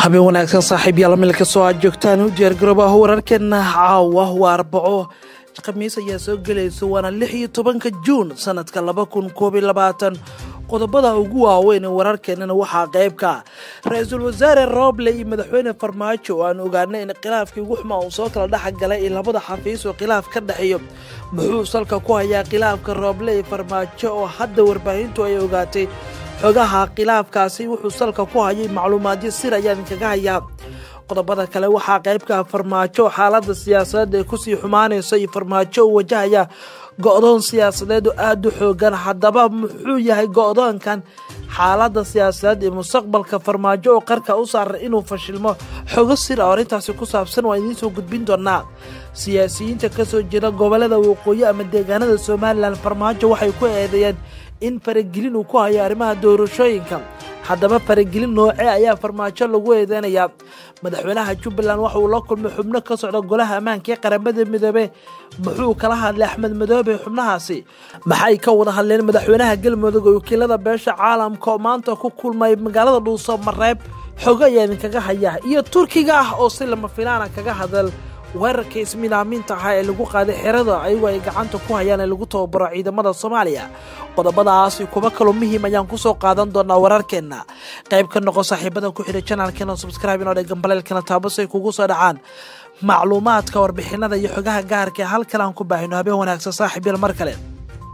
habeen wanaagsan saaxiib yaal meel kastoo aad joogtaan u diyaargaroobaha wararkeena caawa waa arbaco khamiis ayaa soo gelaysa waana lix iyo tobanka juun sanadka laba kun koob iyo labaatan qodobada ugu waaweyn ee wararkeenana waxaa qeybka ra-iisul wasaare rooble iyo madaxweyne farmaajo oo aan ogaanay in khilaafkii ugu xumaa uu soo kala dhex galay iyo labada xafiis oo khilaaf ka dhexeeyo muxuu salka ku hayaa khilaafka rooble iyo farmaajo oo hadda warbaahintu ay ogaatay xogaha khilaafkaasi wuxuu salka ku hayay macluumaadyo sir ayaa idinkaga hayaa qodobada kale waxaa qeybka farmaajo xaalada siyaasadeed ee kusii xumaanaysa iyo farmaajo uu wajahaya go-doon siyaasadeed oo aada u xoogan haddaba muxuu yahay go-doonkan xaalada siyaasadeed iyo mustaqbalka farmaajo oo qarka u saaran inuu fashilmo xogo sir oo arrintaasi ku saabsan waa idiin soo gudbin doonaa siyaasiyiinta kasoo jeeda gobolada waqooyi ama deegaanada somalilan farmaajo waxay ku eedeeyeen in faragelin uu ku hayo arrimaha doorashooyinka haddaba faragelin noocee ayaa farmaajo lagu eedeynayaa madaxweynaha jubbaland waxa uu la kulmay xubno ka socda golaha ammaanka ee qaramada midoobe muxuu kala hadlay axmed madoobe xubnahaasi maxay ka wada hadleen madaxweynaha galmudug oo wakiilada beesha caalamka oo maanta ku kulmay magaalada dhuuso mareeb xogo ayaa idinkaga haya iyo turkiga ah oo si lama filaana kaga hadal weerarka ismiilaaminta ahaa ee lagu qaaday xerada ayagu ay gacanta ku hayaan ee lagu tababaro ciidamada soomaaliya qodobadaasi kuba kaloo muhiim ayaan kusoo qaadan doonaa wararkeenna qayb ka noqo saaxiibada ku xidhay janaalkeena subscribe inoo dhegan baleelkana taabasay kugu soo dhacaan macluumaadka warbixinada iyo xogaha gaarka ee halkan aan ku baahino habeen wanaagsan saaxiib yal mar kale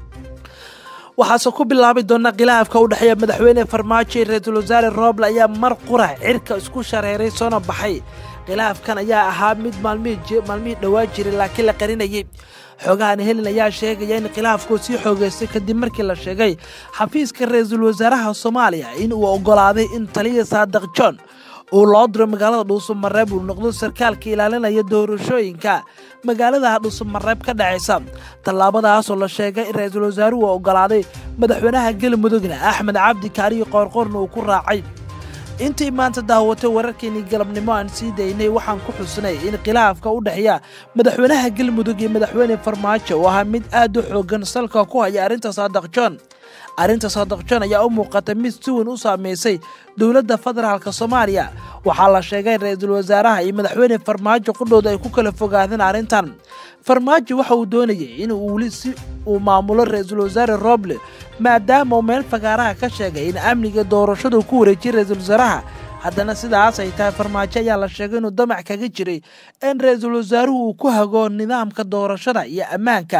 waxaase ku bilaabi doona khilaafka u dhexeeya madaxweyne farmaajo iyo ra-iisul wasaare rooble ayaa mar qura cirka isku shareeray soona baxay khilaafkan ayaa ahaa mid maalmihii dhowaa jiray laakiin la qarinayay xoogahan helin ayaa sheegaya in khilaafku sii xoogeystay kadib markii la sheegay xafiiska ra-iisul wasaaraha soomaaliya in uu ogolaaday in taliya saadaq john uu loo diro magaalada dhuusamareeb uu noqdo sarkaalka ilaalinaya doorashooyinka magaalada dhuusamareeb ka dhacaysa tallaabadaasoo la sheegay in ra-iisul wasaaruhu ogolaaday madaxweynaha galmudugna axmed cabdi kaariyo qoorqoorna uu ku raacay intii maanta daawatay wararkeenii galabnimo aan sii daynay waxaan ku xusnay in khilaafka u dhexeeya madaxweynaha galmudug iyo madaxweyne farmaajo oo ahaa mid aad u xoogan salka ku haya arrinta saadaq john arrinta saadaq john ayaa u muuqata mid si weyn u saameysay dowladda federaalk soomaaliya waxaa la sheegay ra-iisul wasaaraha iyo madaxweyne farmaajo qudhooda ay ku kala fogaadeen arrintan farmaajo waxa uu doonayay in weli si uu maamulo ra-iisul wasaare roble maadaama uu meel fagaaraha ka sheegay in amniga doorashadu ku wareejiyay ra-iisul wasaaraha haddana sidaas ay tahay farmaajo ayaa la sheegay inuu damac kaga jiray in ra-iisul wasaaruhu uu ku hago nidaamka doorashada iyo ammaanka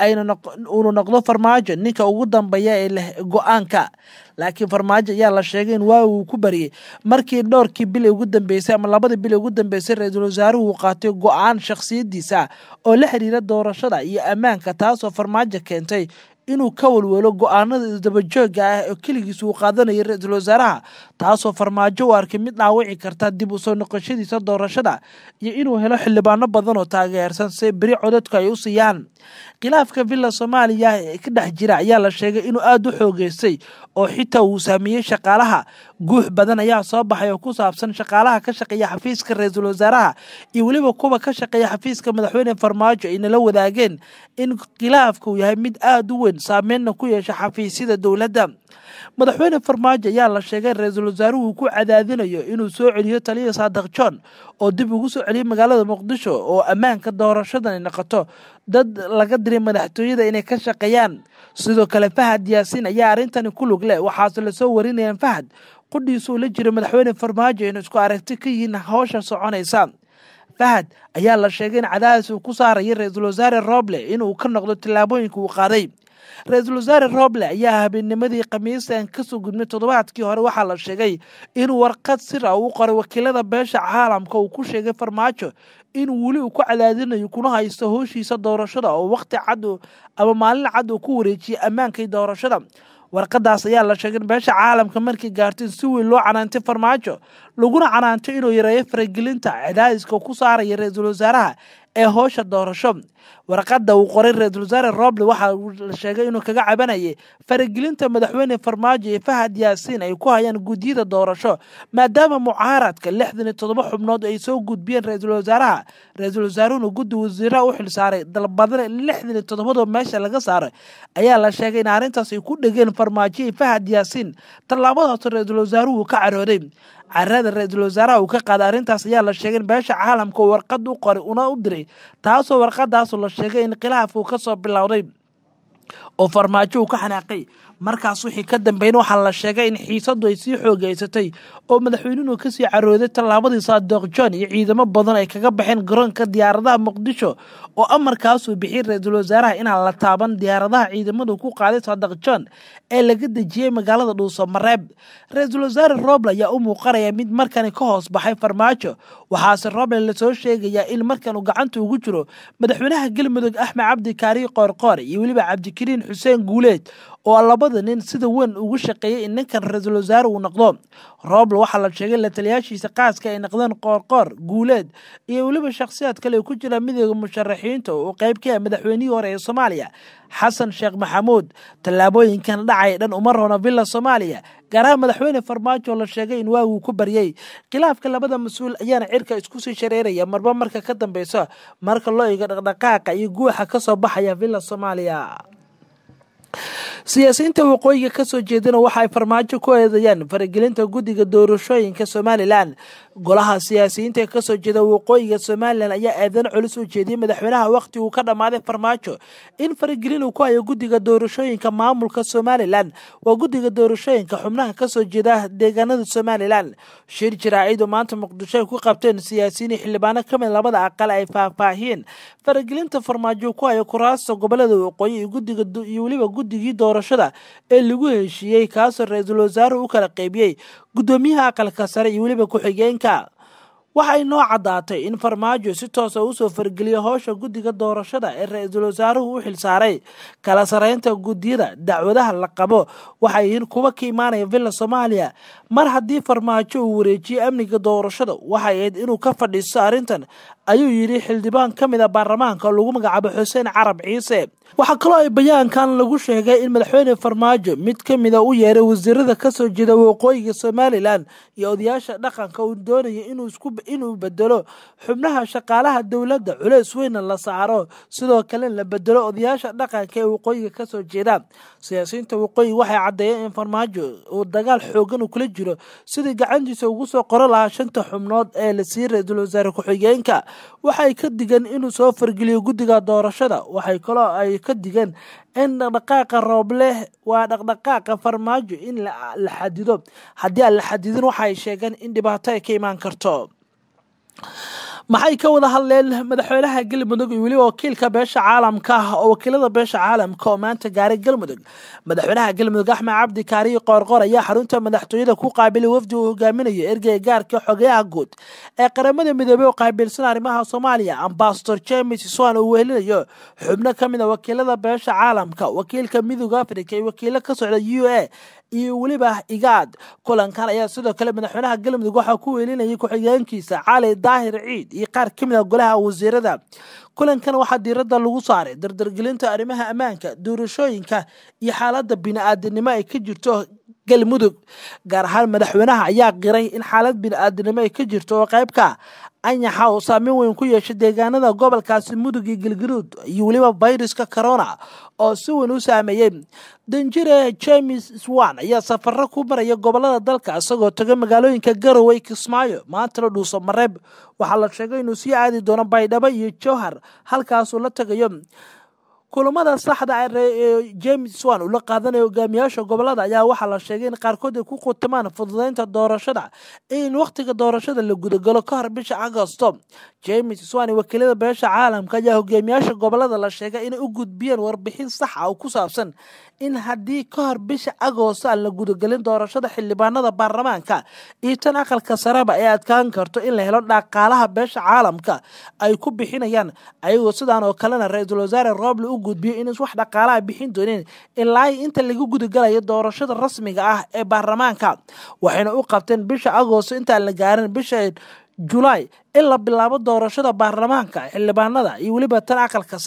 uunu noqdo farmaajo ninka ugu dambeeya ee leh go-aanka laakiin farmaajo ayaa la sheegay in waa uu ku bariyey markii dhowrkii bil ugu dambeysay ama labadii bil ugu dambeysay ra-iisul wasaaruhu uu qaatay go-aan shakhsiyadiisa oo la xiriira doorashada iyo ammaanka taasoo farmaajo keentay inuu ka walwelo go-aanada isdabajooga ah oo keligiis uu qaadanayay ra-iisul wasaaraha taasoo farmaajo u arkay mid dhaawici karta dib u soo noqoshadiisa doorashada iyo inuu helo xildhibaano badan oo taageersan si beri codadku ay u siiyaan khilaafka villa soomaaliya ee ka dhex jira ayaa la sheegay inuu aada u xoogeystay oo xitaa uu saameeyey shaqaalaha guux badan ayaa soo baxay oo ku saabsan shaqaalaha ka shaqeeya xafiiska ra-iisul wasaaraha iyo weliba kuwa ka shaqeeya xafiiska madaxweyne farmaajo ay nala wadaageen in khilaafka uu yahay mid aada u weyn saameynna ku yeesha xafiisyada dowladda madaxweyne farmaajo ayaa la sheegay ra-iisul wasaaruhu uu ku cadaadinayo inuu soo celiyo taliya saadaq john oo dib ugu soo celiyay magaalada muqdisho oo ammaanka doorashadan ay noqoto dad laga diray madaxtooyada inay ka shaqeeyaan sidoo kale fahad yaasiin ayaa arrintani ku lug leh waxaase lasoo warinayaan fahad qudhiisuu la jira madaxweyne farmaajo inuu isku aragti ka yihiin howsha soconaysa fahad ayaa la sheegay in cadaadis uu ku saaraya ra-iisul wasaare roble inuu ka noqdo tillaabooyinka uu qaaday ra-iisul wasaare roble ayaa habeennimadii khamiistan kasoo gudmay toddobaadkii hore waxaa la sheegay in warqad sir ah uu qoray wakiilada beesha caalamka uu ku sheegay farmaajo in weli uu ku cadaadinayo kuna haysto howshiisa doorashada oo waqti cad ama maalin cad uu ku wareejiyay ammaankay doorashada warqadaas ayaa la sheegay in beesha caalamka markii gaartay si weyn loo canaantay farmaajo laguna canaantay inuu yareeyo faragelinta cadaadiska ku saaraya ra-iisul wasaaraha ee howsha doorasho warqada uu qoray ra-iisul wasaare roble waxa uu la sheegay inuu kaga cabanayay faragelinta madaxweyne farmaajo iyo fahad yaasiin ay ku hayaan guddiyada doorasho maadaama mucaaradka lixdan iyo toddoba xubnood ay soo gudbiyeen ra-iisul wasaaraha ra-iisul wasaaruhuna guddi wasiiraha u xilsaaray dalbadana lixdan iyo toddobadoo meesha laga saaray ayaa la sheegay in arrintaas ay ku dhegeen farmaajo iyo fahad yaasiin tallaabadaas ra-iisul wasaaruhu ka carooday carada ra-iisul wasaaraha uu ka qaaday arrintaas ayaa la sheegay in beesha caalamka warqad u qoray una u diray taasoo warqadaasu la sheegay in khilaafku ka soo bilowday oo farmaajo uu ka xanaaqay markaas wixii ka dambeyn waxaa la sheegay in xiisadu ay sii xoogeysatay oo madaxweynuhu kasii carooday tallaabadii saadoq john iyo ciidamo badan ay kaga baxeen garoonka diyaaradaha muqdisho oo amarkaasuu bixiyay ra-iisul wasaaraha inaan la taaban diyaaradaha ciidamadu ku qaaday saadoq john ee laga dejiyey magaalada dhuuso mareeb ra-iisul wasaare roble ayaa u muuqanaya mid markani ka hoos baxay farmaajo waxaase roble lasoo sheegayaa in markan uu gacanta ugu jiro madaxweynaha galmudug axmed cabdi kaariye qoorqoor iyo weliba cabdikariin xuseen guuleed oo labada nin sida weyn ugu shaqeeyay in ninkan ra-iisul wasaare uu noqdo roble waxaa la sheegay la taliyaashiisa qaaska ay noqdeen qoorqoor guuleed iyo weliba shakhsiyaad kale ay ku jiraan midooda musharaxiinta oo qayb ka ah madaxweynihii hore ee soomaaliya xasan sheekh maxamuud tallaabooyinkan dhacay dhan uma roona villa soomaaliya gaaraha madaxweyne farmaajo la sheegay in waaguu ku baryey khilaafka labada mas-uul ayaana cirka isku sii shareeraya marba marka ka dambeysa marka loo eego dhaqdhaqaaqa iyo guuxa ka soo baxaya villa soomaaliya siyaasiyiinta waqooyiga kasoo jeedana waxa ay farmaajo ku eedayaan faragelinta guddiga doorashooyinka somalilan golaha siyaasiyiinta ee kasoo jeeda waqooyiga somalilan ayaa eedan culus u jeediyey madaxweynaha wakhti uu ka dhammaaday farmaajo in faragelin uu ku hayo guddiga doorashooyinka maamulka somalilan waa guddiga doorashooyinka xubnaha kasoo jeeda deegaanada somalilan shir jaraacid oo maanta muqdisho ay ku qabteen siyaasiyiin xildhibaano kamid labada aqal ay faahfaahiyeen faragelinta farmaajo ku hayo kuraasta gobolada waqooyi iyo guddiga iyo weliba guddigii doorashada ee lagu heshiiyey kaasoo ra-iisul wasaaruhu u kala qeybiyey guddoomiyaha aqalka sare iyo weliba ku-xigeenka waxay noo caddaatay in farmaajo si toosa usoo fargeliyo howsha guddiga doorashada ee ra-iisul wasaaruhu u xilsaaray kala sareynta guddiyada dacwadaha la qabo waxay yihiin kuwa ka imaanaya villa soomaaliya mar haddii farmaajo uu wareejiyey amniga doorashada waxay ahayd inuu ka fadhiisto arrintan ayuu yidhi xildhibaan ka mid a baarlamaanka oo lagu magacaabo xuseen carab ciise waxaa kaloo ay bayaankan lagu sheegay in madaxweyne farmaajo mid ka mida u yeeray wasiirada kasoo jeeda waqooyiga somalilan iyo odayaasha dhaqanka uu doonaya inuu bedelo xubnaha shaqaalaha dowladda culeys weyna la saaro sidoo kale la bedelo odayaasha dhaqanka ee waqooyiga kasoo jeeda siyaasiyiinta waqooyiga waxay caddeeyeen in farmaajo uu dagaal xoogan uu kula jiro sidii gacantiisa ugu soo qoro lahaa shanta xubnood ee la siiyey ra-iisul wasaare ku-xigeenka waxay ka digan inuu soo fargeliyo guddiga doorashada waxay kaloo ay ka digeen in dhaqdhaqaaqa roobleh waa dhaqdhaqaaqa farmaajo in la xadido haddii aan la xadidin waxaay sheegeen in dhibaato ay ka imaan karto maxay ka wada hadleen madaxweynaha galmudug iyo weliba wakiilka beesha caalamka ah oo wakiilada beesha caalamka oo maanta gaaray galmudug madaxweynaha galmudug axmed cabdi kaariye qoorqoor ayaa xarunta madaxtooyada ku qaabilay wafdi uu hogaaminayo ergeyga gaarka xogeyaha guud ee qaramada midoobey oo qaabilsan arrimaha soomaaliya ambasador james swan uu wehelinayo xubno ka mid a wakiilada beesha caalamka wakiilka midooda africa iyo wakiilo ka socda u a iyo weliba igaad kulankan ayaa sidoo kale madaxweynaha galmudug waxaa ku weelinayay ku-xigeenkiisa cali daahir ciid iyo qaar ka mid a golaha wasiirada kulankan waxaa diiradda lagu saaray dardargelinta arrimaha ammaanka doorashooyinka iyo xaaladda bini-aadinimo ay ka jirto galmudug gaar ahaan madaxweynaha ayaa qiray in xaalad bini-aadinimo ay ka jirto oo qaybka anyaxa uu saameyn weyn ku yeeshay deegaanada gobolkaasi mudug iyo galgaduud iyo weliba fayruska corona oo si weyn u saameeyey danjire james swan ayaa safaro ku maraya gobolada dalka isagoo taga magaalooyinka garowe kismaayo maantana dhuuso mareeb waxaa la sheegay inuu sii aadi doono baydhabo iyo jowhar halkaasuu la tagayo kulamada saxda ee james swan uu la qaadanayo hogaamiyaasha gobolada ayaa waxaa la sheegay in qaarkood ay ku khutamaan fududeynta doorashada in wakhtiga doorashada la gudagalo ka hor bisha agosto james swan iyo wakiilada beesha caalamka ayaa hogaamiyaasha gobolada la sheegay inay u gudbiyeen warbixin sax ah oo ku saabsan in haddii ka hor bisha agoosto aan la gudagelin doorashada xildhibaanada baarlamaanka iyo tan aqalka sareba ay adkaan karto in la helo dhaqaalaha beesha caalamka ay ku bixinayaan ayagoo sidaan oo kalena ra-iisul wasaare roble u gudbiyo in wax dhaqaalaha bixin dooneen ilaa inta laga gudagalayo doorashada rasmiga ah ee baarlamaanka waxayna u qabteen bisha agoosto intaan la gaarin bisha julaay in la bilaabo doorashada baarlamaanka xildhibaanada iyo weliba tan aqalka sare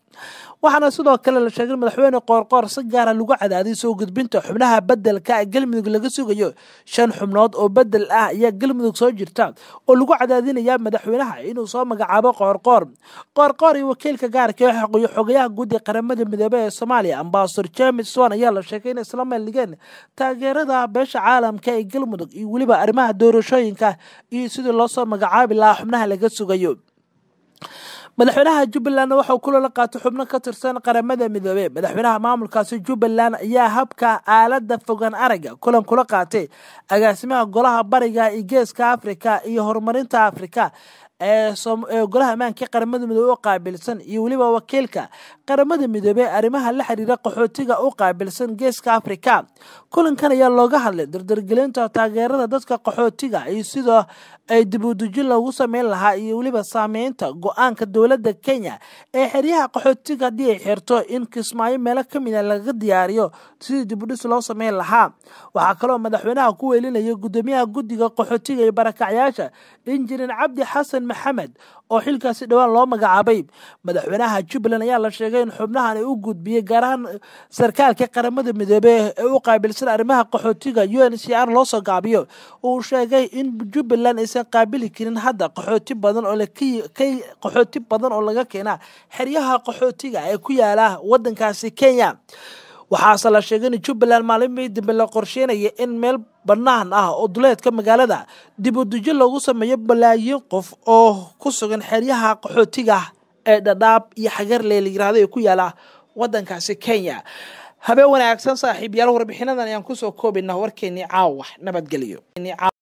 waxaana sidoo kale la sheegay madaxweyne qoorqoor si gaara lagu cadaadiy soo gudbinta xubnaha bedelka galmudug laga sugayo shan xubnood oo bedel ah ayaa galmudug soo jirta oo lagu cadaadinaya madaxweynaha inuu soo magacaabo qoorqoor qoorqoor iyo wakiilka gaarka ee xogayaha guud ee qaramada midoobey ee soomaaliya ambasador james wan ayaa la sheegay inay isla meeldhigeen taageerada beesha caalamka ee galmudug iyo weliba arrimaha doorashooyinka iyo sidii loo soo magacaabi lahaa xubnaha laga sugayo madaxweynaha jubbaland waxauu kulala qaatay xubno ka tirsan qaramada midoobey madaxweynaha maamulkaasi jubbaland ayaa habka aalada fogaan aragga kulan kula qaatay agaasimaha golaha bariga iyo geeska afrika iyo horumarinta afrika ee golaha ammaanka qaramada midoobey u qaabilsan iyo weliba wakiilka qaramada midoobey arrimaha la xiriira qaxootiga u qaabilsan geeska afrika kulankan ayaa looga hadlay dardargelinta taageerada dadka qaxootiga iyo sidoo ay dibudujin loogu sameyn lahaa iyo weliba saameynta go-aanka dowladda kenya ee xeryaha qaxootiga haddii ay xirto in kismaayo meelo ka mida laga diyaariyo sidii dibudhis loo sameyn lahaa waxaa kaloo madaxweynaha ku weelinaya gudoomiyaha guddiga qaxootiga iyo barakacyaasha injineer cabdi xasan maxamed oo xilkaasi dhowaan loo magacaabay madaxweynaha jubbaland ayaa la sheegay in xubnahan ay u gudbiyey gaar ahaan sarkaalka qaramada midoobey ee u qaabilsan arrimaha qaxootiga u n c r loo soo gaabiyo uu sheegay in jubbaland aysan qaabili karin hadda qaxooti badan oo qaxooti badan oo laga keena xeryaha qaxootiga ee ku yaala wadankaasi kenya waxaase la sheegay in jubbaland maalinbii dambe la qorsheynaya in meel bannaan ah oo duleedka magaalada dib u dejo loogu sameeyo balaayiin qof oo ku sugan xeryaha qaxootiga ee dhadhaab iyo xagarlee la yirahdo ee ku yaala wadankaasi kenya habeen wanaagsan saaxiib yaal warbixinadan ayaan kusoo koobaynaa warkeenii caawa nabadgelyo